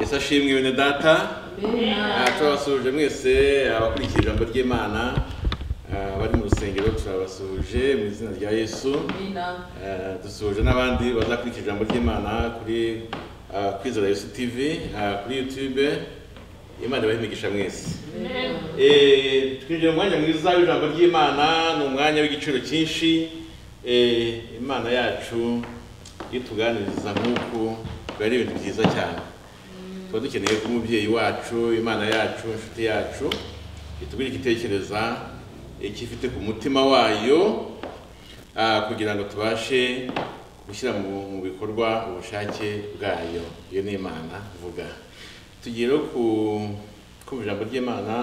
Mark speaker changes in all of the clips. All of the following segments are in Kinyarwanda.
Speaker 1: yesu ashimwe bene data turabasuhuje mwese abakurikira ijambo ry'imana ah, bari mu rusengero turabasuhuje mu izina rya yesu Eh, dusuhuje n'abandi bazakurikira ijambo ry'imana kuri ah, kwizera yesu tv ah, kuri youtube imana ibahe imigisha mwese Eh, twinjiye mu mwanya mwiza w'ijambo ry'imana ni umwanya w'igiciro cyinshi Eh, imana yacu iyo tuganiriza nk'uku biba ari ibintu byiza cyane tuba dukeneye ko umubyeyi wacu imana yacu inshuti yacu itubwira igitekereza icyo ifite ku mutima wayo ah, kugira ngo tubashe gushyira mu mu bikorwa ubushake bwayo iyo ni imana vuga tugere ku kumva ijambo ry'imana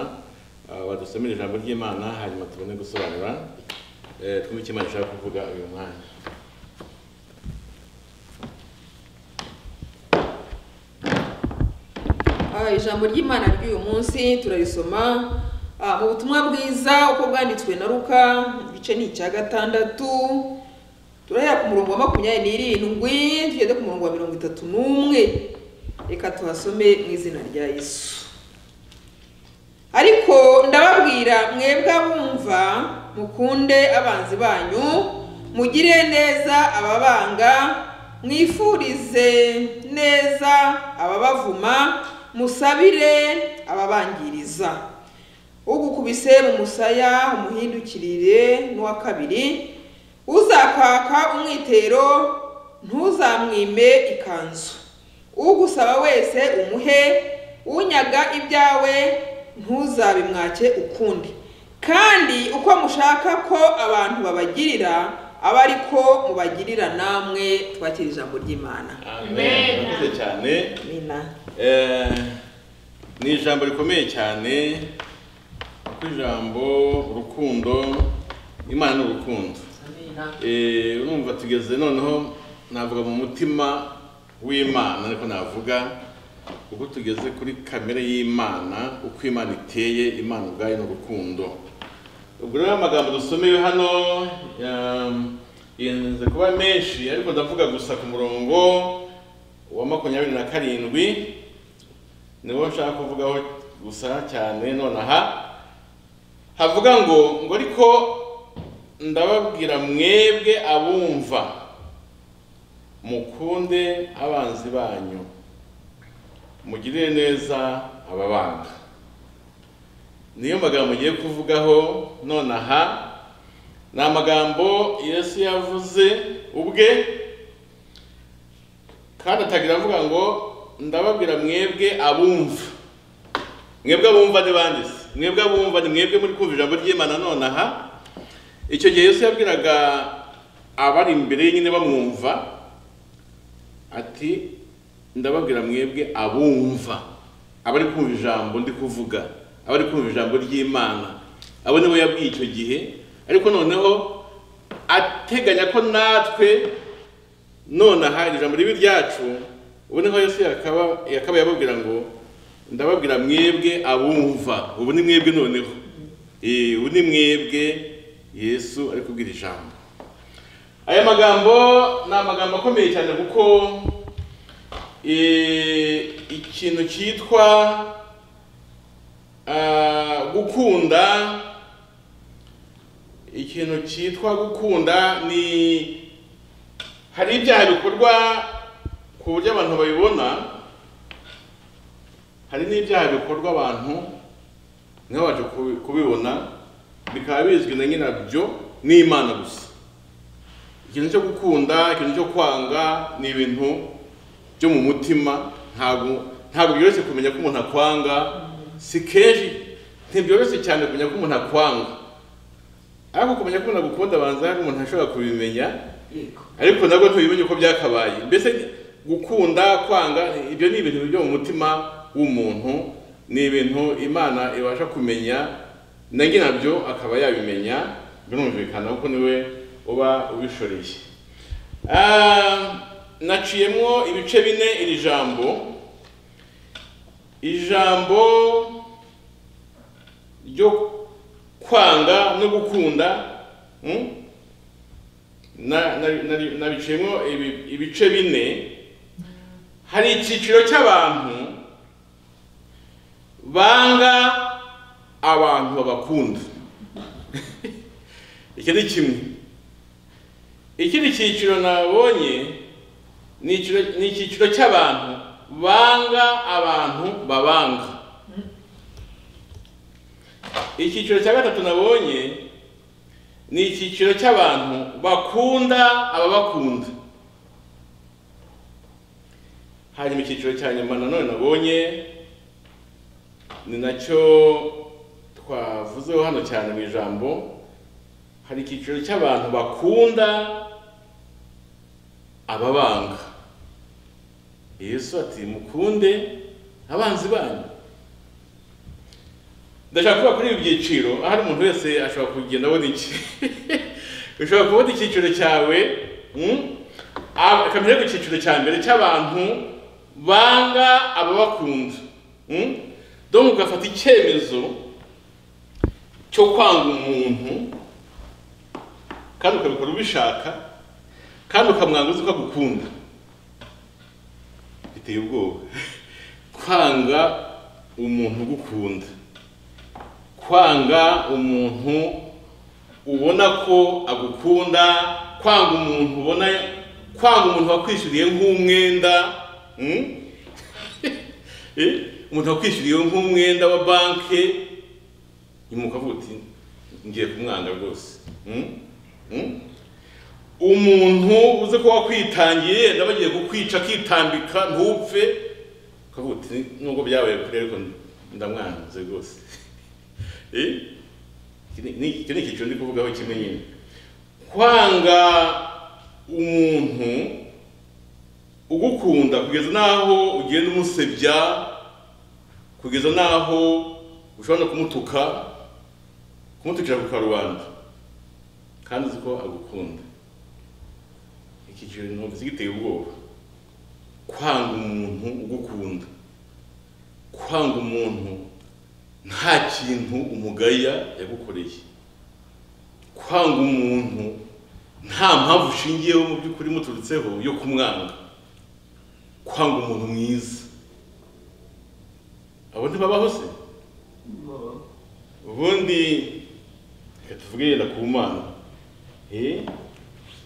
Speaker 1: ah, badusomere ijambo ry'imana hanyuma tubone gusobanura eh, twumve icyo imana ishaka kuvuga uyu mwanya
Speaker 2: Ah, ijambo ry'imana ry'uyu munsi turarisoma ah, mu butumwa bwiza uko bwanditswe na ruka igice ni icya gatandatu turahera ku murongo wa makumyabiri n'irindwi tugeze ku murongo wa mirongo itatu n'umwe reka tuhasome mu izina rya yesu ariko ndababwira mwebwe abumva mukunde abanzi banyu mugire neza ababanga mwifurize neza ababavuma musabire ababangiriza ugukubise mu musaya umuhindukirire n'uwa kabiri uzakaka umwitero ntuzamwime ikanzu ugusaba wese umuhe unyaga ibyawe ntuzabimwake ukundi kandi uko mushaka ko abantu babagirira abe ari ko mubagirira namwe twakira ijambo ry'imana
Speaker 1: amen murakoze cyane
Speaker 2: amina
Speaker 1: Eh, ni ijambo rikomeye cyane kuko ijambo urukundo imana ni urukundo Eh, urumva tugeze noneho navuga mu mutima w'imana ariko navuga kuko tugeze kuri kamere y'imana uko imana iteye imana ubwayo ni urukundo ubwo rero amagambo dusomeye hano um, yenze kuba menshi ariko ndavuga gusa ku murongo wa makumyabiri na karindwi niwo nshaka kuvugaho gusa cyane nonaha havuga ngo ngo ariko ndababwira mwebwe abumva mukunde abanzi banyu mugirire neza ababanga niyo magambo ugiye kuvugaho nonaha ni amagambo yesu yavuze ubwe kandi atagira avuga ngo ndababwira mwebwe abumva mwebwe abumva ni bande se mwebwe abumva ni mwebwe muri kumva ijambo ry'imana nonaha icyo gihe yesu yabwiraga abari imbere ye nyine bamwumva ati ndababwira mwebwe abumva abari kumva ijambo ndi kuvuga abari kumva ijambo ry'imana abo nibo yabwiye icyo gihe ariko noneho ateganya ko natwe nonaha iri jambo ribi ryacu ubu niho yesu yakaba yakaba yababwira ngo ndababwira mwebwe abumva ubu ni mwebwe noneho Eh, ubu ni mwebwe yesu ari kubwira ijambo aya magambo ni amagambo akomeye cyane kuko eh, ikintu cyitwa ah, gukunda ikintu cyitwa gukunda ni hari ibyaha bikorwa ku buryo abantu babibona hari n'ibyaha bikorwa abantu ntibabashe kubi- kubibona bikaba bizwi na nyirabyo n'imana gusa ikintu cyo gukunda ikintu cyo kwanga ni ibintu byo mu mutima ntabwo ntabwo byoroshye kumenya ko umuntu akwanga si kenshi ntibyoroshye cyane kumenya ko umuntu akwanga ariko kumenya ko umuntu agukunda abanza hari umuntu ashobora kubimenya ariko nabwo ntubimenye uko byakabaye mbese gukunda kwanga ibyo ni ibintu byo mu mutima w'umuntu ni ibintu imana ibasha kumenya na nabyo akaba yabimenya birumvikana kuko niwe uba ubishoreye Ah, naciyemo ibice bine iri jambo ijambo ryo kwanga no gukunda mm? na- na- na- nabiciyemo ibi- ibice bine hari icyiciro cy'abantu banga abantu babakunda iki ni kimwe ikindi cyiciro nabonye ni icyiciro- ni icyiciro cy'abantu banga abantu babanga icyiciro cya gatatu nabonye ni icyiciro cy'abantu bakunda ababakunda hanyuma icyiciro cya nyuma nanone nabonye ni nacyo twavuzeho hano cyane mu ijambo hari icyiciro cy'abantu bakunda ababanga yesu ati mukunde abanzi banyu ndashaka kuba kuri ibi byiciro ahari umuntu wese ashobora kugenda abona iki ushobora kubona icyiciro cyawe mm, a- akamenya ku cyiciro cya mbere cy'abantu banga ababakunda mm, donc ugafata icyemezo cyo kwanga umuntu kandi ukabikora ubishaka kandi ukamwanga uzi ko agukunda biteye ubwoba kwanga umuntu ugukunda kwanga umuntu ubona ko agukunda kwanga umuntu ubona kwanga umuntu wakwishyuriye nk'umwenda mm? Eh, umuntu wakwishyuriye nk'umwenda wa banki nyuma ukavuga uti ngiye kumwanga rwose Mm? Mm? umuntu uzi ko wakwitangiye yenda bagiye kukwica akitambika ntupfe ukavuga uti nubwo byabaye kure ariko ndamwanze rwose Eh? Iki ni- ni- icyo ni icyiciro ndi kuvugaho kimwe nyine kwanga umuntu ugukunda kugeza n'aho ugenda umusebya kugeza n'aho ushobora no kumutuka kumutukira ku karubanda kandi uzi ko agukunda icyiciro numvise giteye ubwoba kwanga umuntu ugukunda kwanga umuntu nta kintu umugaya yagukoreye kwanga umuntu nta mpamvu ushingiyeho mu by'ukuri muturutseho yo kumwanga kwanga umuntu mwiza abo ntibabaho se ubundi reka tuvuge yenda ku mana Eh,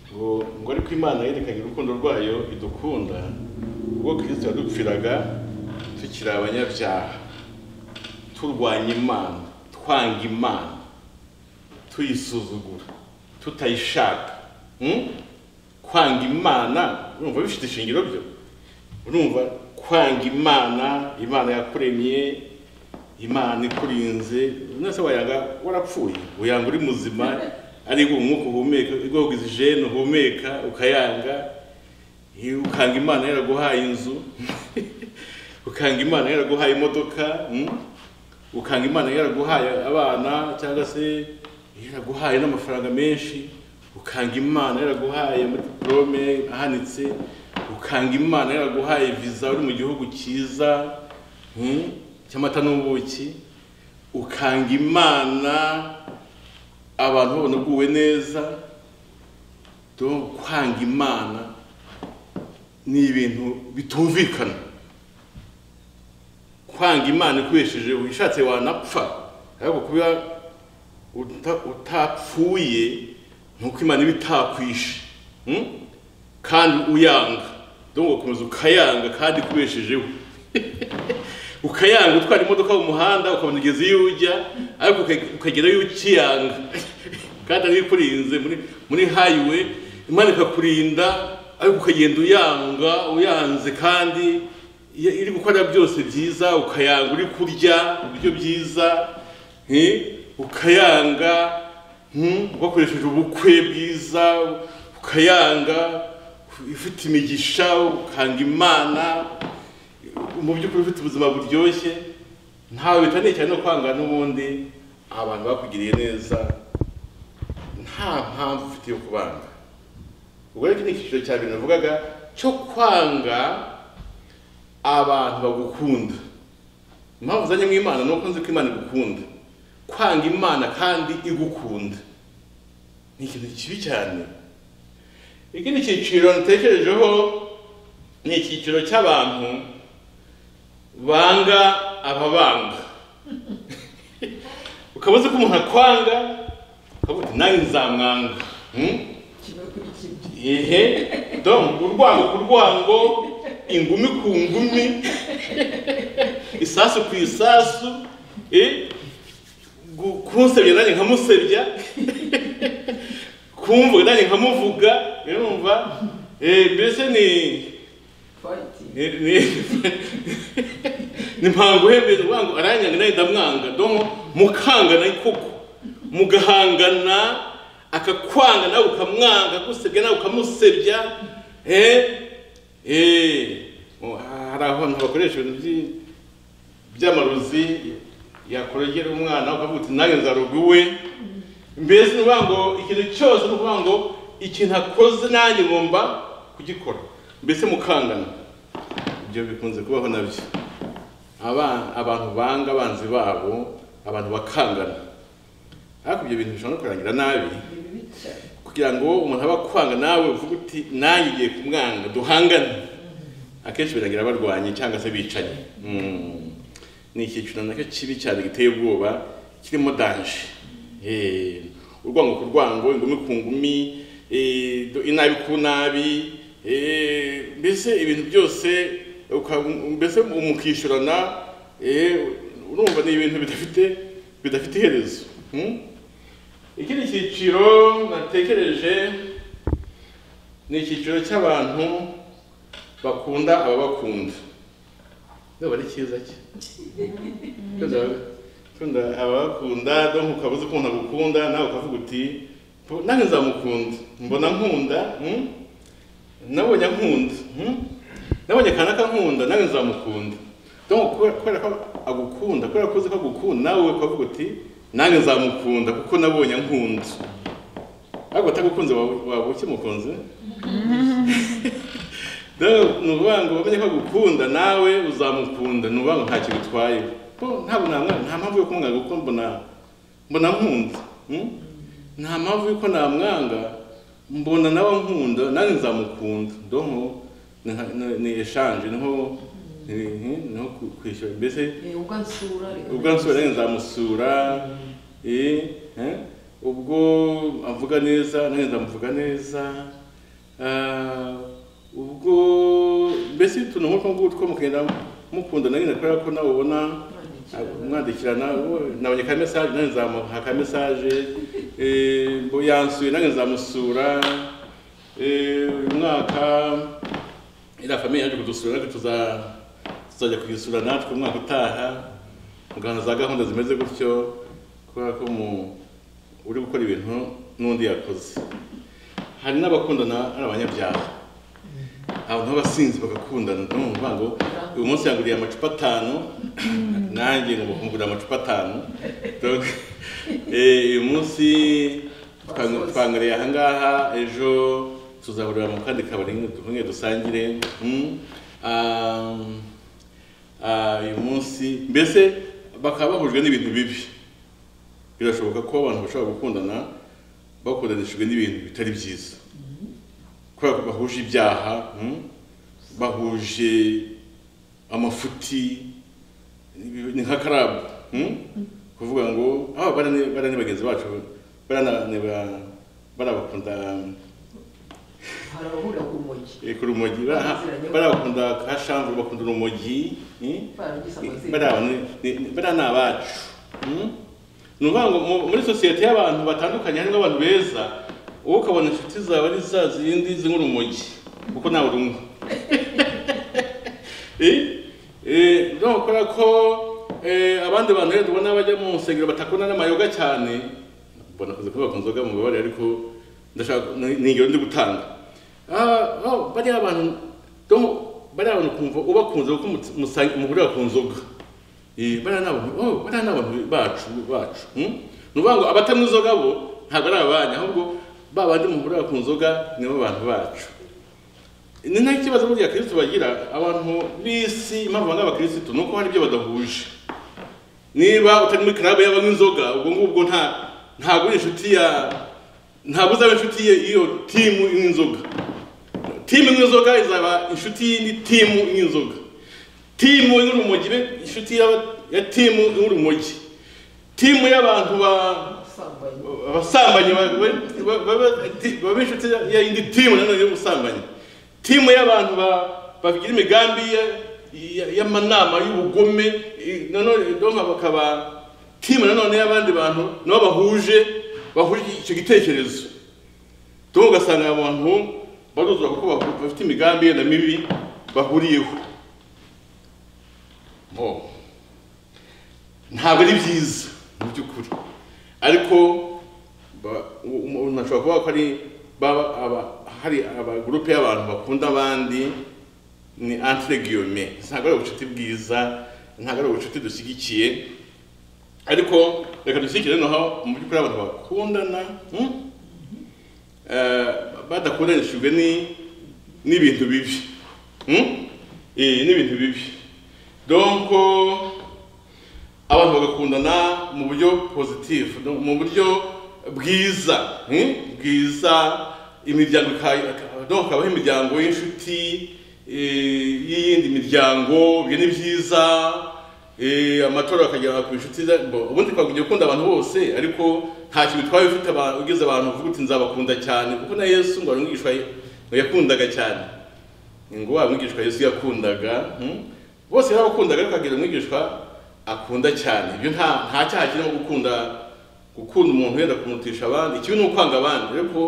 Speaker 1: ngo ngo ariko imana yerekanye urukundo rwayo idukunda ubwo kirisito yadupfiraga tukiri abanyabyaha turwanya imana twanga imana tuyisuzugura tutayishaka Hmm? kwanga imana urumva bifite ishingiro byo urumva kwanga imana imana yakuremye imana ikurinze nese wayanga warapfuye uyanga uri muzima ariko umwuka uhumeka igogeza ijene uhumeka ukayanga Eh, ukanga imana yaraguhaye inzu ukanga imana yaraguhaye imodoka hmm? ukanga imana yaraguhaye abana cyangwa se yaraguhaye n'amafaranga menshi ukanga imana yaraguhaye muri diporome ahanitse ukanga imana yaraguhaye viza uri mu gihugu cyiza hmm, cy'amata n'ubuki ukanga imana abantu babona uguwe neza donc kwanga imana ni ibintu bitumvikana kwanga imana ikoresheje wishatse wanapfa ariko kuba uta- utapfuye nuko imana iba itakwishe Hmm? kandi uyanga dore ugakomeza ukayanga kandi ikoreshejeho ukayanga utwara imodoka mu muhanda ukabona ugeze iyo ujya ariko uka- ukagerayo ukiyanga kandi ariyo ikurinze muri muri hayiwe imana ikakurinda ariko ukagenda uyanga uyanze kandi iyo iri gukora byose byiza ukayanga uri kurya ibiryo byiza eh, ukayanga hmm, wakoresheje ubukwe bwiza ukayanga ufite imigisha ukanga imana mu by'ukuri ufite ubuzima buryoshye ntawe bitaniye cyane no kwanga n'ubundi abantu bakugiriye neza nta mpamvu ufite yo kubanga ubwo rero iki ni icyiciro cya bintu navugaga cyo kwanga abantu bagukunda impamvu uzanye mu imana ni uko nzi ko imana igukunda kwanga imana kandi igukunda ni ikintu kibi cyane ikindi cyiciro natekerejeho ni icyiciro cy'abantu banga ababanga ukaba uzi ko umuntu akwanga ukavuga uti nanjye nzamwanga Hmm? ehe dom urwango ku rwango ingumi ku ngumi isasu ku isasu eh? Gu- kunsebya nanjye nkamusebya kumvuga nanjye nkamuvuga urumva Eh, mbese ni ni- ni- ni mpango uhembeza urwango aranyanga nawe ndamwanga domo mukangana koko mugahangana akakwanga nawe ukamwanga agusebya nawe ukamusebya eh eh Oh, hari ahantu bakoresha ibintu by'i- by'amarozi yakorogera umwana ukavuga uti nanjye nzaroga uwe mbese ni ukuvuga ngo ikintu cyose ni ukuvuga ngo ikintu akoze nanjye ngomba kugikora mbese mukangana ibyo bikunze kubaho nabyo Aba- abantu banga abanzi babo abantu bakangana ariko ibyo bintu bishobora no kurangira nabi kugira ngo umuntu abe akwanga nawe uvuge uti nanjye igiye kumwanga duhangane akenshi birangira barwanye cyangwa se bicanye Mm. ni icyiciro nacyo kibi cyane giteye ubwoba kirimo danje Eh, urwango ku rwango ingumi ku ngumi eh, do- inabi ku nabi eh, mbese ibintu byose uka- mbese mukishyurana eh, urumva ni ibintu bidafite bidafite iherezo Hmm? ikindi cyiciro natekereje ni icyiciro cy'abantu bakunda ababakunda ndaba ari cyiza cye kunda ababakunda do ukaba uzi ukuntu agukunda nawe ukavuga uti "Po, nanjye nzamukunda mbona nkunda mm? nabonye ankunda mm? nabonye akanaka nkunda nanjye nzamukunda do kubera kubera ko agukunda kubera ko uzi ko agukunda nawe ukavuga uti nanjye nzamukunda kuko nabonye ankunda ariko atagukunze waba waba ukimukunze Rero ni ukuvuga ngo wamenye ko agukunda nawe uzamukunda ni ukuvuga ngo ntacyo bitwaye ko ntabwo namwanga nta mpamvu yo kumwanga kuko mbona mbona nkunda mm? nta mpamvu yuko namwanga mbona nawe ankunda nanjye nzamukunda domo ni nka- ni- ni eshanje niho ni- niho ku- kwishyura mbese
Speaker 3: ubwo nsura reka
Speaker 1: ubwo nsura nanjye nzamusura eh, eh, ubwo avuga neza nanjye nzamuvuga neza Ah, ubwo mbese utuntu nk'utwo ngutwo mugenda mukunda nanjye kubera ko nawe ubona
Speaker 3: Mwandikirana.
Speaker 1: mwandikirana "Wowe, nabonye ka mesaje nanjye nzamuha ka mesaje eh, ngo yansuye nanjye nzamusura eh, uyu mwaka iriya famiye yaje kudusura natwe tuza- tuzajya kuyisura natwe umwaka utaha mugahana za gahunda zimeze gutyo kubera ko mu uri gukora ibintu n'undi yakoze hari n'abakundana ari abanyabyaha abantu b'abasinzi bagakundana no mu ngo uyu munsi yanguriye amacupa atanu nanjye ngo kumugurira amacupa atanu Donc, eh, uyu munsi twang- twangariye ahangaha ejo tuzahurira mu kandi kabari duhunge dusangire Mm. Um, ah, uyu munsi mbese bakaba bahujwe n'ibintu bibi birashoboka ko abantu bashobora gukundana bakundanishijwe n'ibintu bitari byiza kubera ko bahuje ibyaha mm, bahuje amafuti ni- ni nka karabu mm, kuvuga ngo ah bara ni- bara ni bagenzi bacu bara na- ni ba- barabakunda
Speaker 3: harahura ku mujyi
Speaker 1: eh, ku rumogi bara- barabakunda ka shamvure bakunda urumogi mm,
Speaker 3: baragize amazina
Speaker 1: bariya ni- ni- ni- bariya ni abacu Mm? ni ukuvuga ngo mu- muri sosiyete y'abantu batandukanye harimo abantu beza wowe ukabona inshuti zawe ari za zindi zinywa urumogi kuko nawe urunywa Eh, eh, no kubera ko eh, abandi bantu rero ubona bajya mu nsengero batakunda n'amayoga cyane mbona kuze kuba bakunzoga mu babari ariko ndashaka ni ni ingero ndi gutanga Ah, no, bariya abantu donc bariya abantu kumva ubakunze kuko mus- musa- muhurira ku nzoga Eh, bariya ni abantu oh, bariya ni abantu bacu bacu hmm? ni ukuvuga ngo abatanywa inzoga bo ntabwo ari abanyu ahubwo ba bandi muhurira ku nzoga nibo bantu bacu ni nta kibazo burya abakirisitu bagira abantu b'isi impamvu banga abakirisitu ni uko hari ibyo badahuje niba utari muri club y'abanywa inzoga ubwo ngubwo nta ntabwo uri inshuti ya ntabwo uzaba inshuti ye iyo timu inywa inzoga timu inywa inzoga izaba inshuti y'indi timu inywa inzoga timu inywa urumogi ibe inshuti y'aba- ya timu y'urumogi timu y'abantu ba
Speaker 3: ubusambanyi
Speaker 1: abasambanyi ba- ba- ba- ba- ti- baba inshuti ya- ya indi timu nanone y'ubusambanyi timu y'abantu ba- bagira imigambi ya- ya- y'amanama y'ubugome i- nanone donka bakaba timu nanone y'abandi bantu nabo bahuje bahuje icyo gitekerezo tuba ugasanga abantu baruzura kuko bafu- bafite imigambi yenda mibi bahuriyeho Oh. ntabwo ari byiza mu by'ukuri ariko ba- u- umuntu ashobora kuvuga ko ari baba aba- hari amagurupe y'abantu bakunda abandi ni entre guillemets ntabwo ari ubucuti bwiza ntabwo ari ubucuti dushyigikiye ariko reka dushyigikire noneho mu by'ukuri abantu bakundana hmm? Eh, badakundanishijwe ni n'ibintu bibi Hmm? Eh, n'ibintu bibi donc abantu bagakundana mu buryo positif no- mu buryo bwiza hmm? bwiza imiryango ika- ika- donc habaho imiryango y'inshuti eh, y'iyindi miryango ibyo ni byiza eh, amatora akagera ku inshuti za- bo- ubundi twakugira gukunda abantu bose ariko nta kintu twaba ufite aba- ugize abantu uvuga uti nzabakunda cyane kuko na yesu ngo abamwigishwa ngo yakundaga cyane ngo wa mwigishwa yesu yakundaga hmm? bose yarabakundaga ariko akagira umwigishwa akunda cyane ibyo nta nta cyaha kirimo gukunda gukunda umuntu wenda kumutisha abandi ikibi ni ukwanga abandi ariko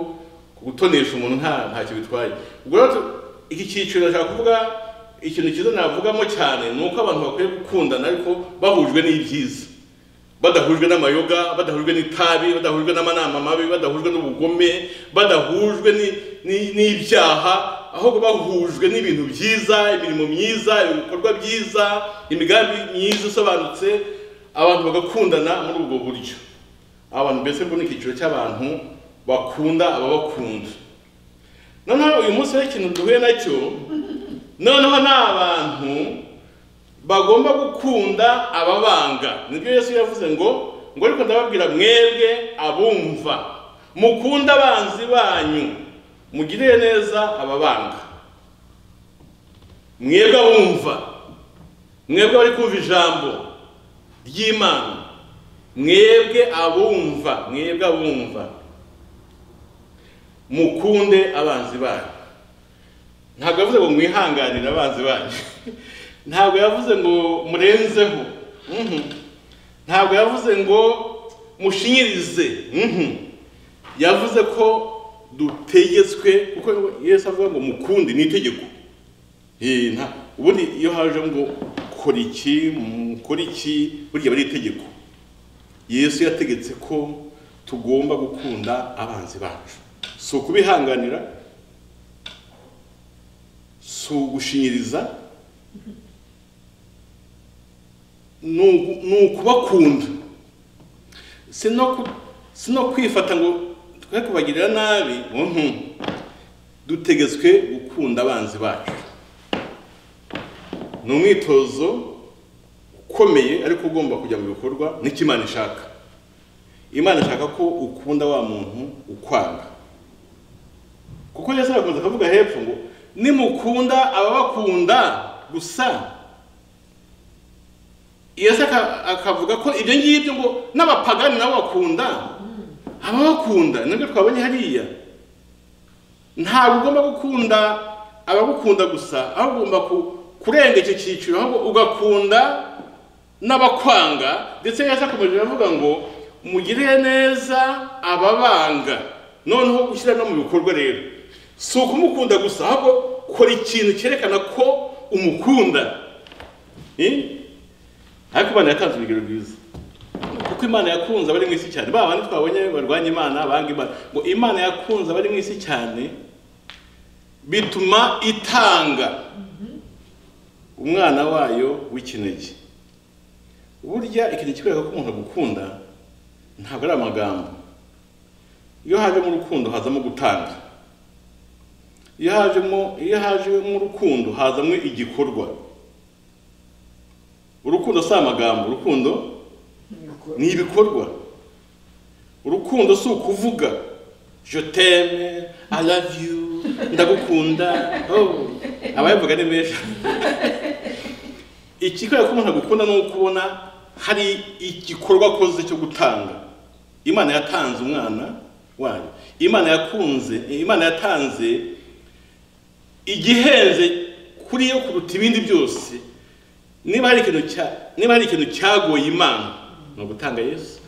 Speaker 1: gutonesha umuntu nta ntacyo bitwaye ubwo rero tu- iki cyiciro nashaka kuvuga ikintu cyiza navugamo cyane ni uko abantu bakwiye gukundana ariko bahujwe n'ibyiza badahujwe n'amayoga badahujwe n'itabi badahujwe n'amanama mabi badahujwe n'ubugome badahujwe ni- ni- n'ibyaha ahubwo bahujwe n'ibintu byiza imirimo myiza ibikorwa byiza imigambi myiza isobanutse abantu bagakundana muri ubwo buryo abantu mbese mbona icyiciro cy'abantu bakunda ababakunda noneho uyu munsi rero ikintu duhuye nacyo noneho ni abantu bagomba gukunda ababanga nibyo yesu yavuze ngo ngo ariko ndababwira mwebwe abumva mukunde abanzi banyu mugirire neza ababanga mwebwe abumva mwebwe bari kumva ijambo ry'imana mwebwe abumva mwebwe abumva mukunde abanzi banyu ntabwo yavuze ngo mwihanganire abanzi banyu ntabwo yavuze ngo murenzeho Mhm. ntabwo yavuze ngo mushinyirize Mhm. yavuze ko dutegetswe kuko yesu avuga ngo mukunde ni itegeko Eh, nta- ubundi iyo haje ngo kora iki mukora iki burya aba ari itegeko yesu yategetse ko tugomba gukunda abanzi bacu si ukubihanganira si ugushinyiriza ni ugu- ni ukubakunda si no ku- si no kwifata ngo twe kubagirira nabi mhm. dutegetswe gukunda abanzi bacu ni umwitozo ukomeye ariko ugomba kujya mu bikorwa n'icyo imana ishaka imana ishaka ko ukunda wa muntu ukwanga kuko yesu arakomeza akavuga hepfo ngo nimukunda ababakunda gusa yesu aka- akavuga ko ibyo ngibyo ngo n'abapagani nabo bakunda ababakunda nibyo twabonye hariya ntabwo ugomba gukunda abagukunda gusa ahubwo ugomba ku- kurenga icyo cyiciro ahubwo ugakunda n'abakwanga ndetse yesu akomeje avuga ngo mugirire neza ababanga noneho gushyira no mu bikorwa rero si ukumukunda gusa ahubwo kora ikintu cyerekana ko umukunda Eh? ariko imana yatanze urugero rwiza kuko imana yakunze abari mu isi cyane ba bandi twabonye barwanya imana banga imana ngo imana yakunze abari mu isi cyane bituma itanga umwana wayo w'ikinege burya ikintu kikwereka ko umuntu agukunda ntabwo ari amagambo iyo hajemo urukundo hazamo gutanga iyo hajemo iyo hajemo urukundo hazamo igikorwa urukundo si amagambo urukundo ni ibikorwa urukundo si ukuvuga je t'aime i love you ndagukunda oh ababivuga ni benshi ikikwereka ko umuntu agukunda ni ukubona hari igikorwa akoze cyo gutanga imana yatanze umwana wayo imana yakunze imana yatanze igihenze kuri yo kuruta ibindi byose niba hari ikintu cya niba hari ikintu cyagoye imana ni ugutanga yesu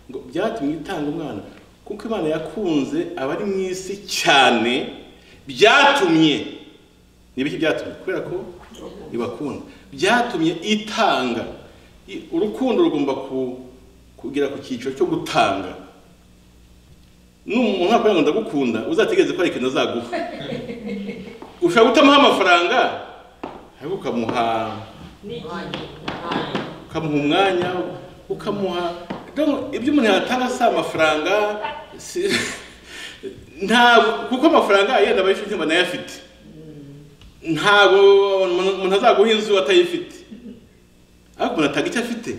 Speaker 1: ngo byatumye itanga umwana kuko imana yakunze abari mu isi cyane byatumye ni ibiki byatumye kubera ko ibakunda byatumye itanga I- urukundo rugomba ku- kugera ku cyiciro cyo gutanga n'umuntu akubwira ngo ndagukunda uzategereze ko hari ikintu azaguha ushobora gutamuha amafaranga ariko ukamuha ukamuha umwanya ukamuha Donc, ibyo umuntu yatanga si amafaranga si- ntabwo kuko amafaranga yenda aba yifite banayafite ntabwo umuntu umuntu azaguha inzu atayifite ariko umuntu atanga icyo afite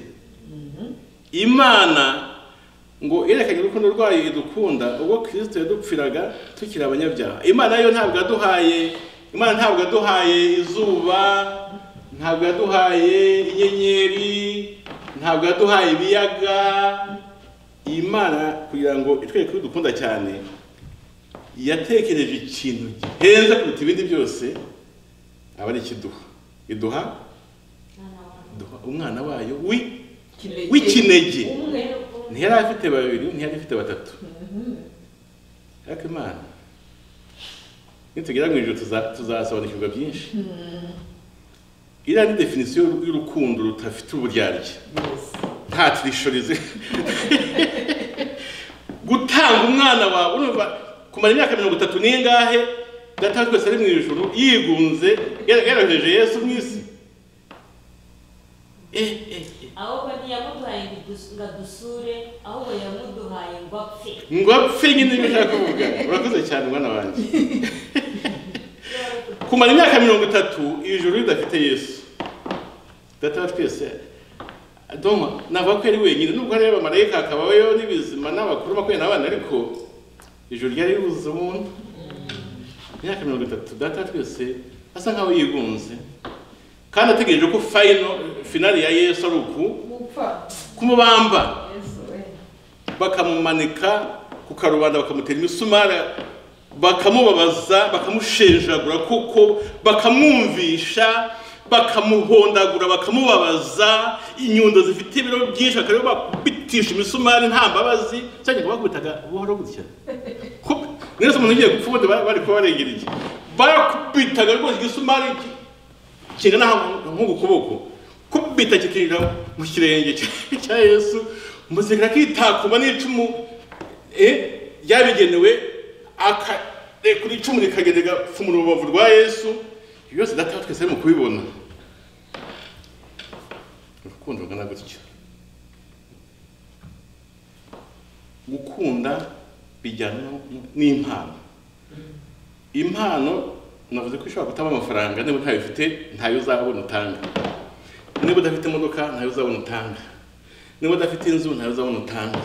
Speaker 1: imana ngo yerekanye urukundo rwayo idukunda ubwo kirisito yadupfiraga tukiri abanyabyaha imana yo ntabwo yaduhaye imana ntabwo yaduhaye izuba ntabwo yaduhaye inyenyeri ntabwo yaduhaye ibiyaga imana kugira ngo itwereke ko idukunda cyane yatekereje ikintu gihenze kuruta ibindi byose aba ari ikiduha iduha iduha umwana wayo wi w'ikinege ntiyari afite babiri ntiyari afite batatu ariko imana nitugera mu ijoro tuza- tuzasobanukirwa byinshi iriya ni definisiyo y'urukundo rudafite uburyarya nta tirishorize gutanga umwana wawe urumva kumara imyaka mirongo itatu n'ingahe data twese ari mu ijoro yigunze yarahereje yesu mu isi eh eh eh
Speaker 4: ahubwo ntiyamuduhaye ngo dus- ngo adusure ahubwo yamuduhaye ngo apfe
Speaker 1: ngo apfe nyine niba ushaka kuvuga urakoze cyane mwana wanjye kumara imyaka mirongo itatu ijuru ridafite yesu data wa twese doma navuga ko yari wenyine nubwo hariyo abamarayika hakabayo n'ibizima n'abakuru makumyabiri n'abana ariko ijuru ryari ribuze umuntu imyaka mirongo itatu data wa twese asa nkaho yigunze kandi ategereje ko fayino finali ya yesu ari uku
Speaker 2: gupfa
Speaker 1: kumubamba
Speaker 2: yesu we
Speaker 1: bakamumanika ku karubanda bakamutera imisumari bakamubabaza bakamushenjagura kuko bakamwumvisha bakamuhondagura bakamubabaza inyundo zifite ibiro byinshi bakareba bakubitisha imisumari nta mbabazi cyangwa ngo bakubitaga buhoro gutya Kup- mwese umuntu ugiye gupfa ubundi bari bari kuba barengera iki bakubitaga rwose igisumari ki- kingana nka- nk'uku kuboko kubita kikinjira mu kirenge cya- cya yesu muzirikana kitakuma n'icumu eh, ryabigenewe akarekura icumu rikagenda rigapfumura urubavu rwa yesu Ibyo byose data wa twese arimo kubibona urukundo rungana gutyo gukunda bijyana no- n'impano impano navuze ko ishobora gutanga amafaranga niba ntayo ufite ntayo uzabona utanga niba udafite imodoka ntayo uzabona utanga niba udafite inzu ntayo uzabona utanga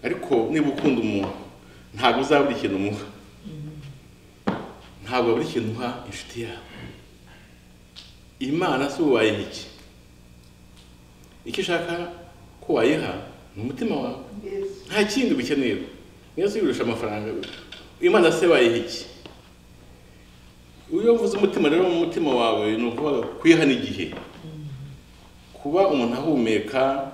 Speaker 1: ariko niba ukunda umuntu ntabwo uzabura ikintu umuha ntabwo wabura ikintu uha inshuti yawe imana si ubaye iki icyo ishaka ko wayiha ni umutima wawe
Speaker 2: yesu
Speaker 1: nta kindi ubikeneye niyo yirusha amafaranga imana se wayiha iki iyo uvuze umutima rero mu mutima wawe ni ukuvuga kuyiha n'igihe kuba umuntu ahumeka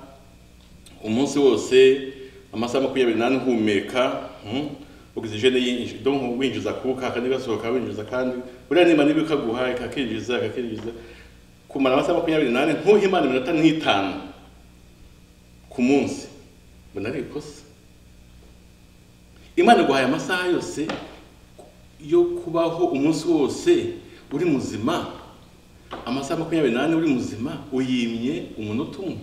Speaker 1: umunsi wose amasaha makumyabiri n'ane uhumeka hmm, ogisijene yinjira donc winjiza akuka akandi gasohoka winjiza kandi buriya niba niba kaguha kakinjiza kakinjiza kumara amasaha makumyabiri n'ane ntuhe imana iminota nk'itanu ku munsi mbona ari ikosa imana iguhaye amasaha yose yo kubaho umunsi wose uri muzima amasaha makumyabiri n'ane uri muzima uyimye umunota umwe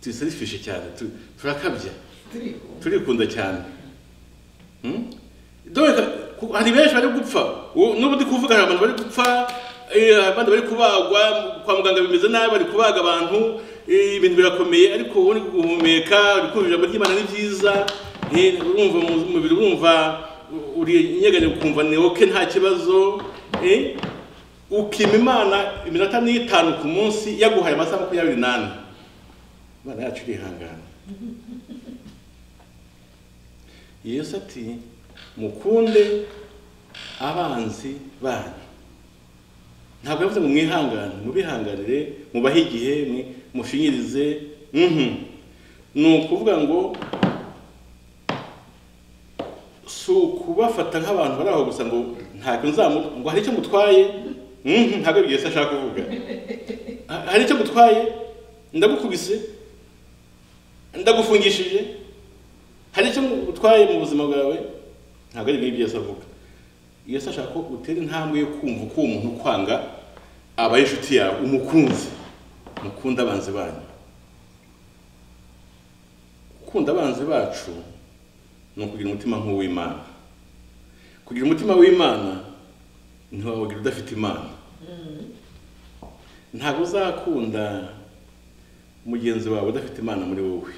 Speaker 1: tuyisarisfishe cyane tu- turakabya
Speaker 3: turiho
Speaker 1: turikunda cyane Hmm? dore ku- hari benshi bari gupfa Ubu- n'ubu ndi kuvuga hari abantu bari gupfa eh, abandi bari kubagwa kwa muganga bimeze nabi bari kubaga abantu eh, ibintu birakomeye ariko uri guhumeka uri kumva ijambo ry'imana ni byiza eh, urumva mu- umubiri urumva uri inyegane ukumva ni oke nta kibazo eh, ukima imana iminota n'itanu ku munsi yaguhaye amasaha makumyabiri n'ane imana yacu irihangana yesu ati mukunde abanzi banyu ntabwo yavuze ngo mwihangane mubihanganire mubahe igihe mwi- mushinyirize mhm. ni ukuvuga ngo si ukubafata nk'abantu bari aho gusa ngo ntacyo nzamu ngo hari icyo mutwaye Mhm, ntabwo ari yesu ashaka kuvuga Ha- hari icyo mutwaye ndagukubise ndagufungishije hari icyo utwaye mu buzima bwawe ntabwo ari ibyo yesu avuga yesu ashaka ko utera intambwe yo kumva uko uwo muntu ukwanga abaye inshuti yawe umukunzi mukunde abanzi banyu gukunda abanzi bacu ni ukugira umutima nk'uw'imana kugira umutima w'imana ntiwawugira udafite imana ntabwo uzakunda mugenzi wawe udafite imana muri wowe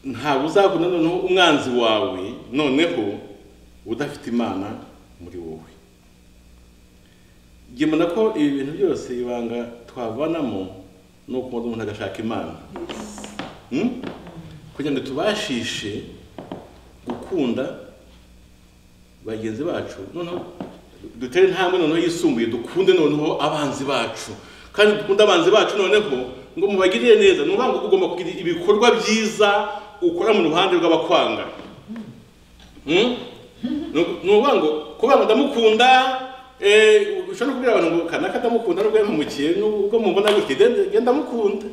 Speaker 1: ntabwo uzakunda noneho umwanzi wawe noneho udafite imana muri wowe njye mbona ko ibi bintu byose ibanga twavanamo ni ukunda umuntu agashaka imana Hmm? kugira ngo tubashishe gukunda bagenzi bacu noneho dutere intambwe noneho yisumbuye dukunde noneho abanzi bacu kandi dukunde abanzi bacu noneho ngo mubagirire neza ni ukuvuga ngo ugomba kugira ibikorwa byiza ukora mu ruhande rw'abakwanga Hmm? ni ukuvuga ngo kuvuga ngo ndamukunda eh, ushobora kubwira abantu ngo kanaka ndamukunda n'ubwo yampumukiye n'ubwo mubona gutya genda- genda ndamukunda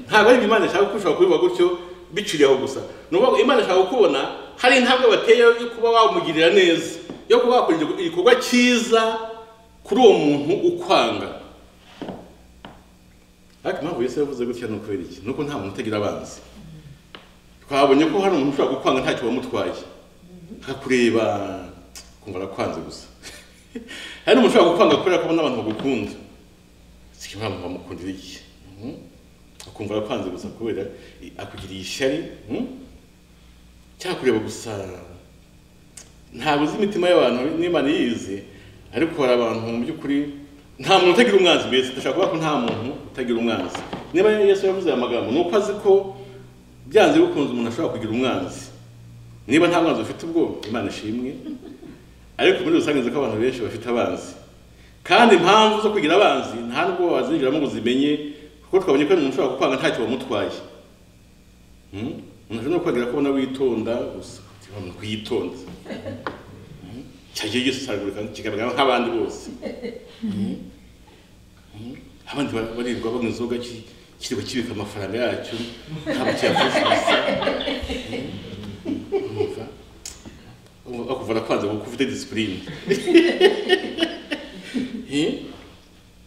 Speaker 1: ntabwo ari ibyo imana ishaka ko ushobora kubiba gutyo biciriye aho gusa ni ukuvuga ngo imana ishaka kukubona hari intambwe bateye yo kuba wamugirira neza yo kuba wakora igikorwa cyiza kuri uwo muntu ukwanga ariko impamvu yesu yavuze gutya ni ukubera iki ni uko nta muntu utagira abanzi twabonye ko hari umuntu ushobora gukwanga ntacyo wamutwaye akakureba kumva arakwanze gusa hari n'umuntu ushobora gukwanga kubera ko abona abantu bagukunda sikimwe abantu bamukundira iki Mhm. akumva arakwanze gusa kubera i- akugiriye ishyari mhm. cyangwa kureba gusa ntabwo uzi imitima y'abantu n'imana yizi ariko hari abantu mu by'ukuri nta muntu utagira umwanzi mbese ndashaka kuvuga ko nta muntu utagira umwanzi niba yesu yavuze aya magambo ni uko azi ko byanze bikunze umuntu ashobora kugira umwanzi niba nta mwanzi ufite ubwo imana ishimwe ariko muri rusange nzi ko abantu benshi bafite abanzi kandi impamvu zo kugira abanzi nta nubwo wazinjiramo ngo uzimenye kuko twabonye ko hari umuntu ushobora gukwanga ntacyo wamutwaye Hmm? umuntu ashobora no kwagira ko ubona witonda gusa uti, wa muntu witonda Hmm? cyagiye gisaragurika kigaragara nk'abandi bose Hmm? Hmm? abandi ba- barirwa banywa inzoga ki- kiriba kibika amafaranga yacyo ntabwo kiyafufuza umva bakuvana kwanza kuko ufite disipurine Eh?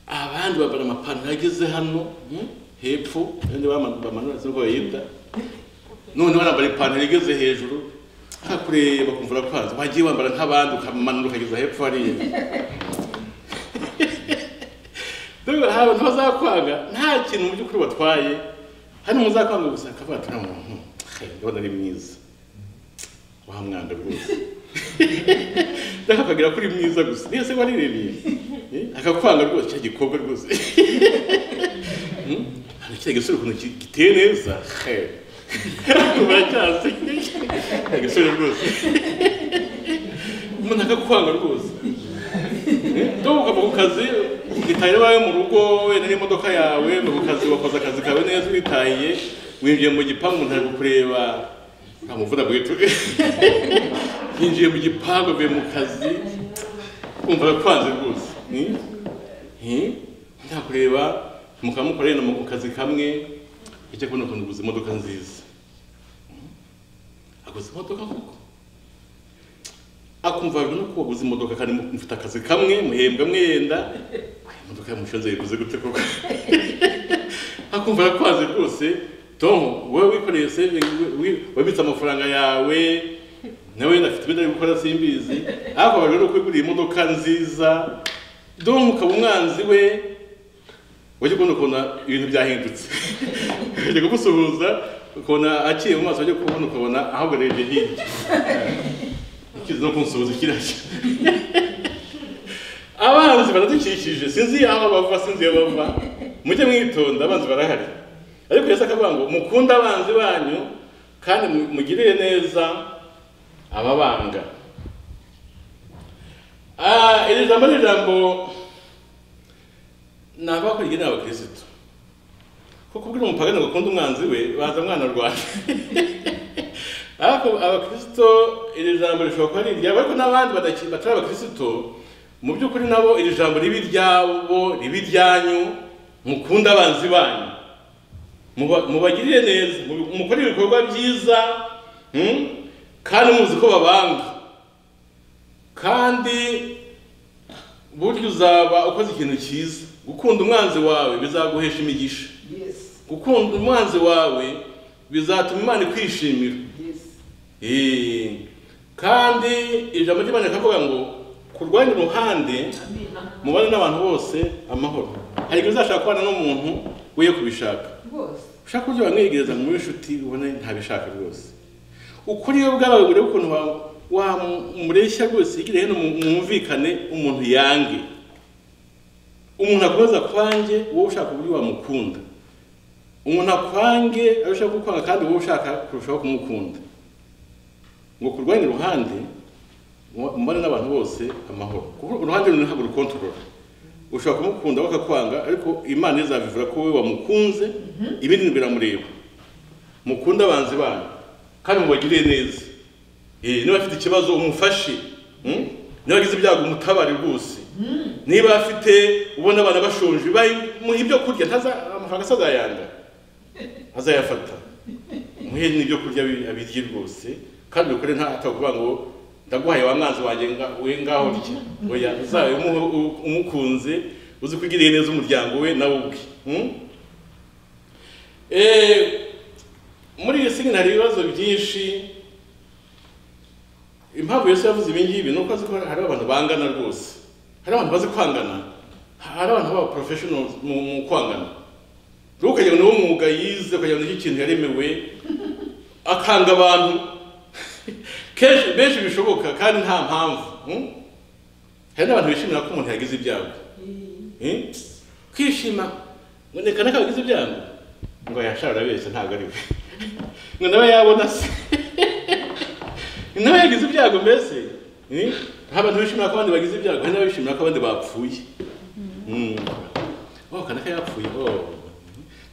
Speaker 1: abandi bambara amapantaro ageze hano hmm? hepfo abandi bama- bamanura se uko bayita none banambara ipantaro igeze hejuru akakureba kumvura kwanza wagiye wambara nk'abandi ukamanura ukageza hepfo hariya dore hari abantu bazakwanga nta kintu mu by'ukuri batwaye hari muzakwanga gusa akavuga ati nta muntu hey, ndabona ari mwiza wa mwanda rwose ndashaka kugira kuri mwiza gusa niyo se warirebeye Eh, akakwanga rwose cya gikorwa rwose Hmm? Hano kiriya gisore ukuntu ki- giteye neza he uracyazi Kiriya gisore rwose umuntu akakwanga rwose ndabona ukava ku kazi ugitaye iwawe mu rugo wenda n'imodoka yawe uva ku kazi wakoze akazi kawe neza uritaye winjiye mu gipangu umuntu ari kukureba ntamuvuna bwite yinjiye mu gipangu avuye mu kazi kumva arakwanze rwose ni- ni- ntakureba mukaba mukoreye mu kazi kamwe icyo kubona ukuntu uguze imodoka nziza aguze imodoka koko akumva rero ko waguze imodoka kandi mufite akazi kamwe muhembwa mwenda imodoka yamushinze yaguze gute koko akumva arakwanze rwose tom wowe wikoreye saving wabitse amafaranga yawe nawe afite ibyo ari gukora simbizi ariko abajwe no kwigurira imodoka nziza donc ukaba umwanzi we wajya ukunda ukabona ibintu byahindutse wajya kugusuhuza ukabona aciye mu maso wajya kubona ukabona ahubwo arebye hirya ikiza no kunsuhuza kirashya baradukikije sinzi aho bava sinzi iyo bava mujye mwitonda abanzi barahari ariko yesu akavuga ngo mukunde abanzi banyu kandi mu- mugirire neza ababanga Ah, iri jambo ni ijambo ni abavuga ko rigenewe abakirisitu kuko kubwira umupagani ngo akunde umwanzi we baza mwana rwanda ariko abakristo iri jambo rishobora kuba ari iryabo ariko n'abandi badaki- batari abakristo mu by'ukuri nabo iri jambo riba iryabo riba iryanyu mukunde abanzi banyu Muba- mubagirire neza mu- mukore ibikorwa byiza hmm? kandi muzi ko babanga kandi burya uzaba ukoze ikintu cyiza gukunda umwanzi wawe bizaguhesha imigisha
Speaker 3: Yes,
Speaker 1: gukunda umwanzi wawe bizatuma imana ikwishimira
Speaker 3: yes.
Speaker 1: Eh, kandi ijambo ry'imana rikavuga ngo kurwanya uruhande
Speaker 3: Amina.
Speaker 1: mubane n'abantu bose amahoro hari igihe uzashaka kubana n'umuntu wiye kubishaka
Speaker 3: Rwose.
Speaker 1: ushaka uburyo wamwegereza mu inshuti ubone ntabishaka rwose ukuri we bwawe urebe ukuntu wa- wamureshya rwose igire hino mu- mwumvikane umuntu yange umuntu akomeza kwange wowe ushaka uburyo wamukunda umuntu akwange abe ushaka kukwanga kandi wowe ushaka kurushaho kumukunda ngo kurwanya uruhande mu- mubane n'abantu bose amahoro kuko uruhande rumwe ntabwo rukontorora ushobora kumukunda bakakwanga ariko imana izabivura ko wowe wamukunze ibindi biramureba mukunde abanzi banyu kandi mubagirire neza Eh, niba afite ikibazo umufashe Hmm? niba agize ibyago umutabare rwose niba afite ubona abana bashonje muhe ibyo kurya ntaza- amafaranga se azayanga azayafata muhe n'ibyo kurya bi- abirye rwose kandi ukore nta atavuga ngo ndaguhaye wa mwanzi wanjye nga- we ngaho rye oya uzabe umuho- u- umukunze uzi ko ugiriye neza umuryango we nawe ubwe Hmm? Eh, muri iyi sini hari ibibazo byinshi impamvu yesu yavuze ibi ngibi ni uko azi ko hari abantu bangana rwose hari abantu bazi kwangana hari abantu baba professionals mu mu kwangana rero ukagira ngo niwo mwuga yize ukagira ngo nicyo kintu yaremewe akanga abantu kenshi benshi bishoboka kandi nta mpamvu hmm? hari n'abantu bishimira ko umuntu yagize ibyago Hmm? kwishima ngo reka naka wagize ibyago ngo yashara urabeshya ntabwo ari we ngo nawe yabona se nawe yagize ibyago mbese Hmm? hari abantu bishimira ko abandi bagize ibyago hari n'abishimira ko abandi bapfuye Hmm. Oh, kanaka yapfuye. Oh.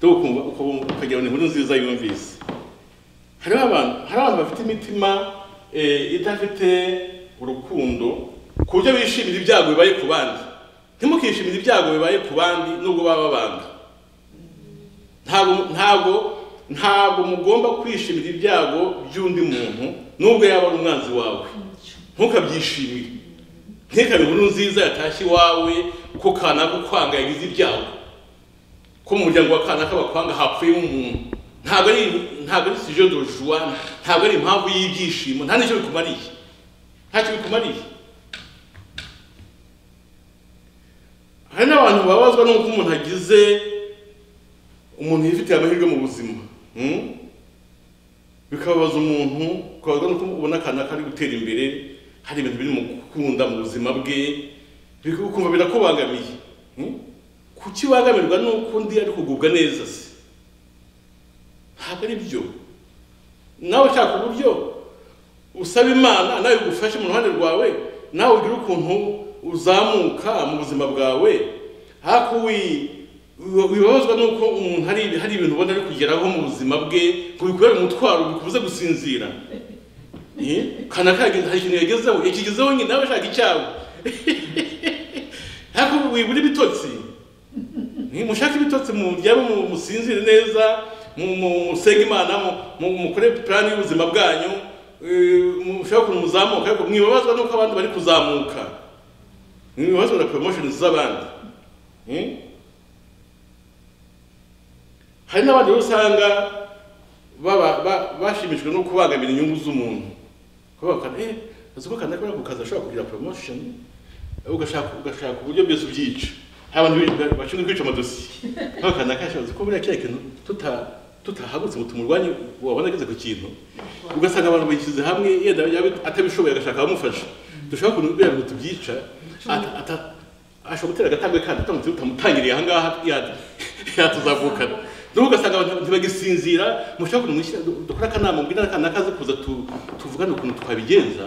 Speaker 1: Dore ukumva ukumva ukagira ngo ni inkuru nziza yumvise. Hari abantu, hari abantu bafite imitima eh, idafite urukundo ku buryo bishimira ibyago bibaye ku bandi. Ntimukishimire ibyago bibaye ku bandi nubwo baba babanga. Ntabwo ntabwo ntabwo mugomba kwishimira ibyago by'undi muntu nubwo yaba ari umwanzi wawe. Ntukabyishimire. Ntikaba inkuru nziza yatashye iwawe ko kanaka ukwanga yagize ibyago. Ko mu muryango wa kanaka bakwanga hapfuyemo umuntu. Ntabwo ari ntabwo ari sujet de joie, ntabwo ari impamvu y'ibyishimo, nta n'icyo bikumariye. Ntacyo bikumariye. Hari n'abantu babazwa n'uko umuntu agize umuntu yifitiye amahirwe mu buzima. Hmm? bikababaza umuntu ukabazwa nuko ubona akana kari gutera imbere hari ibintu biri mu gukunda mu buzima bwe bik- ukumva birakubangamiye Hmm? kuki wangamirwa n'uko undi ari kugubwa neza se ntabwo ari byo nawe ushaka uburyo usaba imana nawe igufashe mu ruhande rwawe nawe ugire ukuntu uzamuka mu buzima bwawe ariko wi- wi- wibabazwa n'uko umuntu hari hari ibintu ubona ari kugeraho mu buzima bwe ngo bikubere umutwaro bikubuze gusinzira Eh? kanaka yageze- hari ikintu yagezeho yakigezeho nyine nawe ushaka icyawe ariko wibura ibitotsi nimushake ibitotsi muryame mu- musinzire neza mu- mu- musenge imana mu- mu- mukore plan y'ubuzima bwanyu eh, mushake ukuntu muzamuka ariko mwibabazwa nuko abandi bari kuzamuka mwibabazwa na promotion z'abandi Hmm? hari n'abandi rero usanga baba- ba- bashimishijwe no kubangamira inyungu z'umuntu kuba bakana eh azi ko kanaka bari ku kazi ashobora kugira promotion ugashaka ugashaka uburyo byose ubyica hari abantu bi- bashinzwe kwica amadosiye nkaho kanaka ashoboza ko buriya kiriya kintu tuta- tutahagutse ngo tumurwanye wabona ageze ku kintu ugasanga abantu bishyize hamwe yenda yaba atabishoboye agashaka abamufasha dushaka ukuntu buriya bintu tubyica ata- ata- ashobora gutera agatambwe kandi utamutse utamutangiriye aha ngaha yatu- yatuzavukana n'ubu ugasanga abantu ntibagisinzira mushaka ukuntu mwishyira dukora akanama mbwira n'akana kaze kuza tu- tuvugane ukuntu twabigenza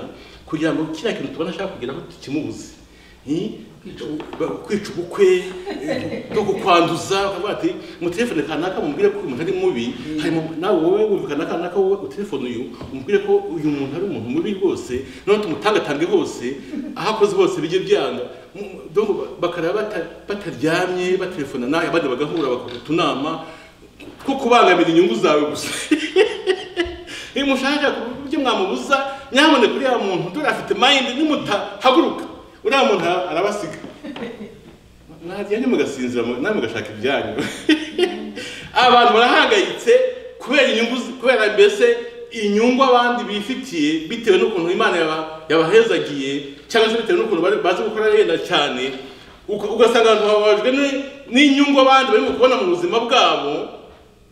Speaker 1: kugira ngo kiriya kintu tubona ashaka kugeraho tukimubuze Ni? Ba- kwica ubukwe eh, no kukwanduza ukavuga ati mutelefone kanaka mubwire ko uyu muntu ari mubi hanyuma nawe wowe wumva kanaka kanaka wowe utelefone uyu umubwire ko uyu muntu ari umuntu mubi rwose noneho tumutangatange hose aho akoze hose bijye byanga Mu- donc bakaraba bata- bataryamye batelefona nawe abandi bagahura bakora utunama two kubangamira inyungu zawe gusa iyo mushaka ku buryo mwamubuza nyamuneka uriya muntu dore afite mayindi nimutahaguruka uriya muntu ara- arabasiga mwagenda mugasinzira mu- namwe mugashaka ibyanyu abantu barahangayitse kubera inyungu zi- kubera mbese inyungu abandi bifitiye bitewe n'ukuntu imana yaba- yabahezagiye cyangwa se bitewe n'ukuntu bari- bazi gukora yenda cyane uka- ugasanga abantu bababajwe ni- n'inyungu abandi barimo kubona mu buzima bwabo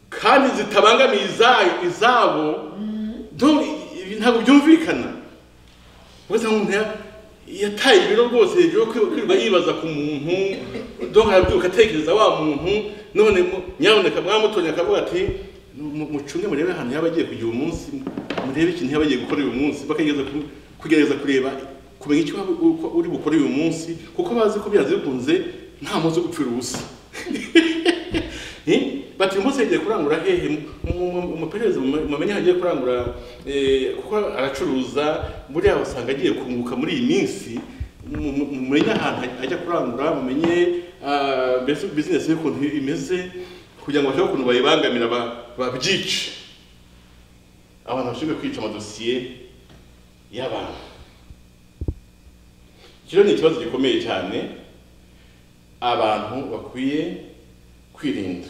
Speaker 1: kandi zitabangamiye izayo izabo donc ibi ntabwo byumvikana ubwo umuntu ya- yataye ibiro rwose hejuru yo kwi- kwirirwa yibaza ku muntu donc arabyuka atekereza wa muntu none mu- nyaboneka mwamutonya akavuga ati "Mu- mucunge murebe ahantu yaba agiye kugira umunsi murebe ikintu yaba agiye gukora uyu munsi bakagerageza ku- kugerageza kureba kumenya icyo waba u- uko uri bukore uyu munsi kuko bazi ko byanze bikunze nta munsi wo gupfira ubusa Eh? bati uyu munsi yagiye kurangura hehe Mu- mu- mu- umuperereze mume- mumenye aho agiye kurangura eh, kuko aracuruza buriya usanga agiye kunguka muri iyi minsi Mu- mu- mumenye ahantu ajya kurangura mumenye ah, mbese bizinesi ye ukuntu imeze kugira ngo bashobore ukuntu bayibangamira ba- babyice abantu bashinzwe kwica amadosiye y'abantu iki rero ni ikibazo gikomeye cyane abantu bakwiye kwirinda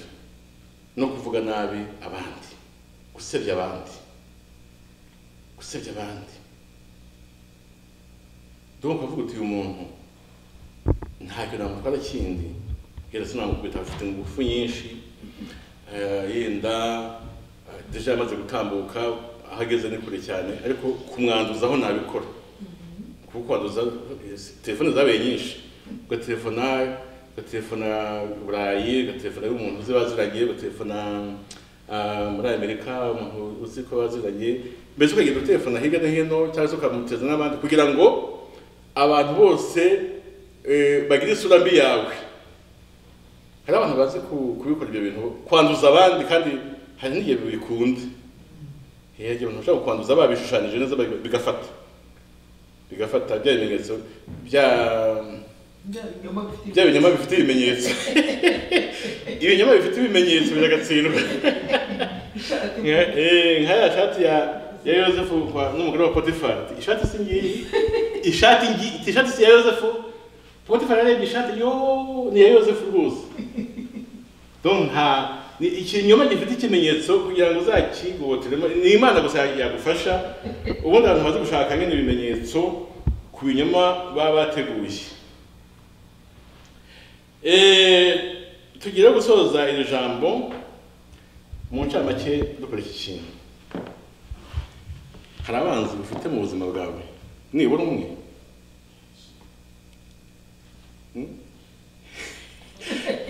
Speaker 1: no kuvuga nabi abandi gusebya abandi gusebya abandi donc ukavuga uti uyu muntu ntacyo namutwara kindi yenda sinamukubita afite ingufu nyinshi eh, yenda eh, deja yamaze gutambuka aho ageze ni kure cyane ariko kumwanduzaho nabikora kuko kwanduza eh, telefone zabaye nyinshi ugatelefona ugatelefona burayi ugatelefona y'umuntu uzi baziranye ugatelefona ah, muri amerika umuntu uzi ko baziranye mbese ukagenda utelefona hirya no hino cyangwa se ukamuteza n'abandi kugira ngo abantu bose eh, bagire isura mbi yawe hari abantu bazi ku- kubikora ibyo bintu kwanduza abandi kandi hari n'igihe bikunda Eh, abantu bashobora kwanduza babishushanyije neza babi- bigafata bigafata bya bimenyetso bya bya binyama bifite ibimenyetso ibinyama bifite ibimenyetso biragatsindwa Nka- eh, nka ya shati ya ya yosefu kwa n'umugore wa potifari ati, ishati si ngiyi ishati ngi- iti ishati si ya yosefu potifari yarebye ishati yo ni iya yosefu rwose donc nta ni ikinyoma gifite ikimenyetso kugira ngo uzakigoboteremo ni imana gusa yagufasha ubundi abantu bazi gushaka nyine ibimenyetso ku binyoma baba bateguye Eh, tugiye gusoza iri jambo mu ncamake dukora iki kintu hari abanzi ufite mu buzima bwawe nibura umwe Hmm?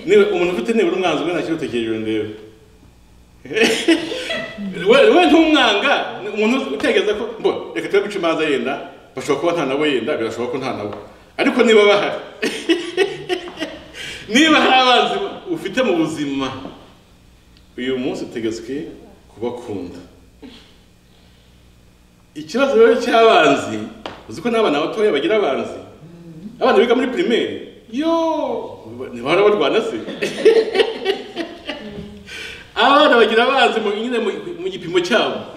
Speaker 1: Niba- umuntu ufite nibura umwanzi umwe ntakiri utekereje ndebe we we ntumwanga ni umuntu utekereza ko mbo reka tube guca imanza yenda bashobora kuba nta nawe yenda birashoboka ko nta nawe ariko niba bahari niba hari abanzi ufite mu buzima uyu munsi utegetswe kubakunda ikibazo rero cy'abanzi uzi ko n'abana batoya bagira abanzi abana biga muri pirimeri yo ntibahora barwana se abana bagira abanzi mu- nyine mu- mu gipimo cyabo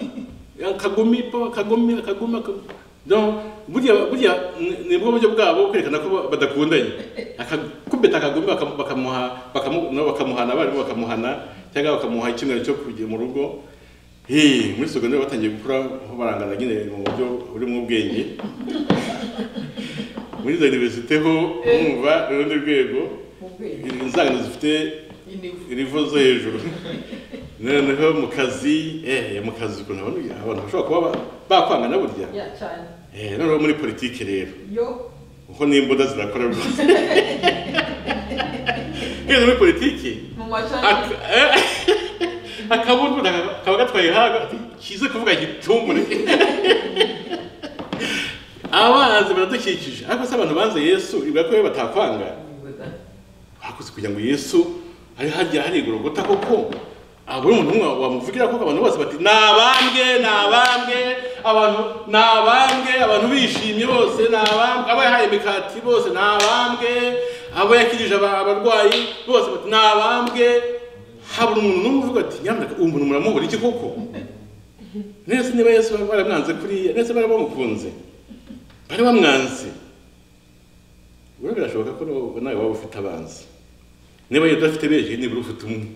Speaker 1: akagumi po akagumi akagumi akagumi Donc, burya burya ni- nibwo buryo bwabo bwo kwerekana ko ba- badakundanye akakubita akagumi bakamu- bakamuha bakamu- nabo bakamuhana abarimu bakamuhana cyangwa bakamuha icyumweru cyo kujya mu rugo Hey, muri secondaire batangiye gukura barangana nyine mu buryo burimo ubwenge muri za universite ho mwumva urundi rwego inzangano zifite irivo zo hejuru noneho mu kazi eh mu kazi ukuntu abantu abantu bashobora kuba ba- bakwangana burya
Speaker 3: ya cyane
Speaker 1: eh noneho muri politiki rero
Speaker 3: yo
Speaker 1: kuko n'imbuda zirakora rwose ngeze muri politiki
Speaker 2: mu mashami
Speaker 1: ak- eh, akabundura kaba- kaba gatwaye haga ati, kize kuvuga gitungure abanzi baradukikije ariko se abantu banze yesu ibwa ko iyo batakwanga bakoze kugira ngo yesu ari harya hari igorogota koko abona umuntu umwe wamuvugira koko abantu bose bati ni abambwe ni abambwe abantu ni abambwe abantu bishimye bose ni abambwe abo yahaye imikati bose ni abambwe abo yakirije aba- abarwayi bose bati ni abambwe habura umuntu n'umwe uvuga ati nyamuneka uwo muntu muramubura iki koko nese niba yesu bari baramwanze kuriya nese bari bamukunze bari bamwanze rero birashoboka ko nawe- nawe waba ufite abanzi niba yari udafite benshi nibura ufite umwe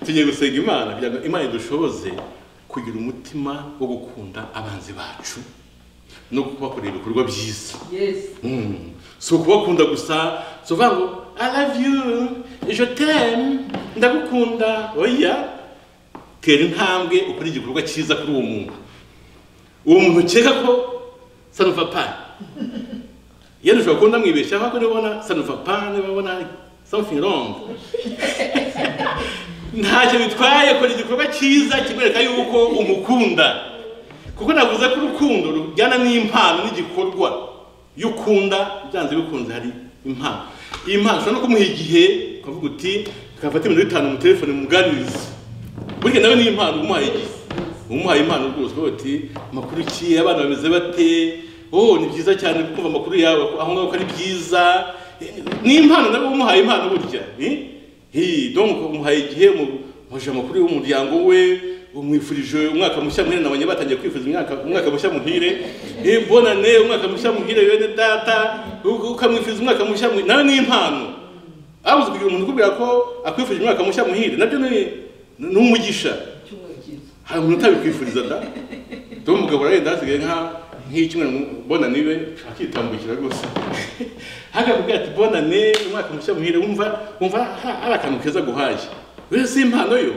Speaker 1: tugiye gusenga imana kugira ngo imana idushoboze kugira umutima wo gukunda abanzi bacu no kubakorera ibikorwa byiza
Speaker 3: Yes.
Speaker 1: Mm. si ukubakunda gusa si uvuga ngo i love you je t'aime ndagukunda oya tera intambwe ukora igikorwa cyiza kuri uwo muntu uwo muntu ukeka ko sanuva pani yenda ushobora kuba ndamwibeshyaho ariko niba ubona sanuva pani niba ubona something wrong ntacyo bitwaye kora igikorwa cyiza kimwereka yuko umukunda kuko navuze ko urukundo rujyana n'impano n'igikorwa iyo ukunda byanze bikunze hari impano iyi mpano ushobora no kumuha igihe ukavuga uti ukafata ibintu bitanu mu telefone muganirize burya nawe ni impano umuhaye igihe umuhaye impano rwose ukavuga uti amakuru ki abana bameze bate oh ni byiza cyane kumva amakuru yawe aho ngaho ko ari byiza ni impano nawe umuhaye impano burya ni hi donc umuhaye igihe mu- muje amakuru y'umuryango we umwifurije umwaka mushya muhire nabanye batangiye kwifuza umwaka umwaka mushya muhire eh, bonane umwaka mushya muhire bene data u- ukamwifuriza umwaka mushya muhire nawe ni impano abuze kugira umuntu ukubwira ko akwifurije umwaka mushya muhire nabyo ni ni umugisha
Speaker 3: Icyumweru cyiza.
Speaker 1: hari umuntu utabikwifuriza da dore umugabo arenda hasigaye nka nk'icyumweru bonane be akitambukira rwose hakakubwira ati bonane umwaka mushya muhire wumva wumva ha- hari akantu keza guhaye rero si impano yo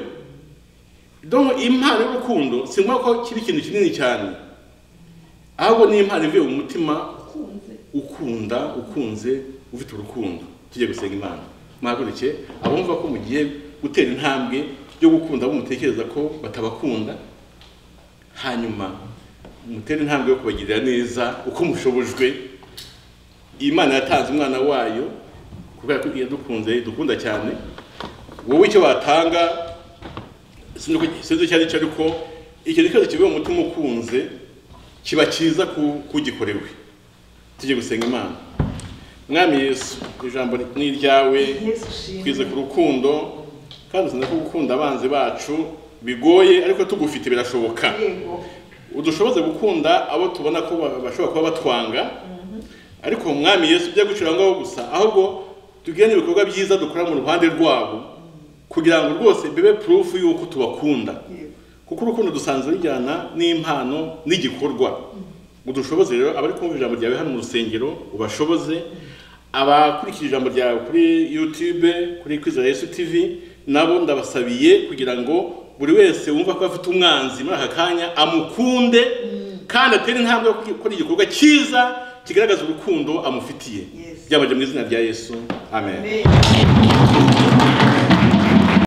Speaker 1: donc impano y'urukundo singombwa ko kiba ikintu kinini cyane ahubwo ni impano ivuye mu mutima
Speaker 3: Kunze.
Speaker 1: ukunda ukunze ufite urukundo tujye gusenga imana mwahaguruke abumva ko mugiye gutera intambwe yo gukunda abo mutekereza ko batabakunda hanyuma mutere intambwe yo kubagirira neza uko mushobojwe imana yatanze umwana wayo kubera ko yadukunze dukunda cyane wowe icyo watanga sinzi uko- sinzi icyo ari cyo ariko ikintu cyose kivuye mu mutima ukunze kiba cyiza ku- kugikorewe tujye gusenga imana mwami yesu ijambo ni iryawe
Speaker 3: Yesu ushimwe.
Speaker 1: twize ku rukundo kandi uzi ko gukunda abanzi bacu bigoye ariko tugufite birashoboka
Speaker 3: Yego.
Speaker 1: udushoboze gukunda abo tubona ko ba- bashobora kuba batwanga ariko umwami yesu ujya gucira ngaho gusa ahubwo tugire n'ibikorwa byiza dukora mu ruhande rwabo kugira ngo rwose bibe purufu y'uko tubakunda
Speaker 3: Yego.
Speaker 1: kuko urukundo dusanzwe rujyana n'impano n'igikorwa udushoboze rero abari kumva ijambo ryawe hano mu rusengero ubashoboze abakurikira ijambo ryawe kuri youtube kuri kwizera yesu tv nabo ndabasabiye kugira ngo buri wese wumva ko afite umwanzi muri aka kanya amukunde kandi atere intambwe yo gukora igikorwa cyiza kigaragaza urukundo amufitiye
Speaker 3: Yes.
Speaker 1: byabajya mu izina rya yesu amen
Speaker 3: Amen.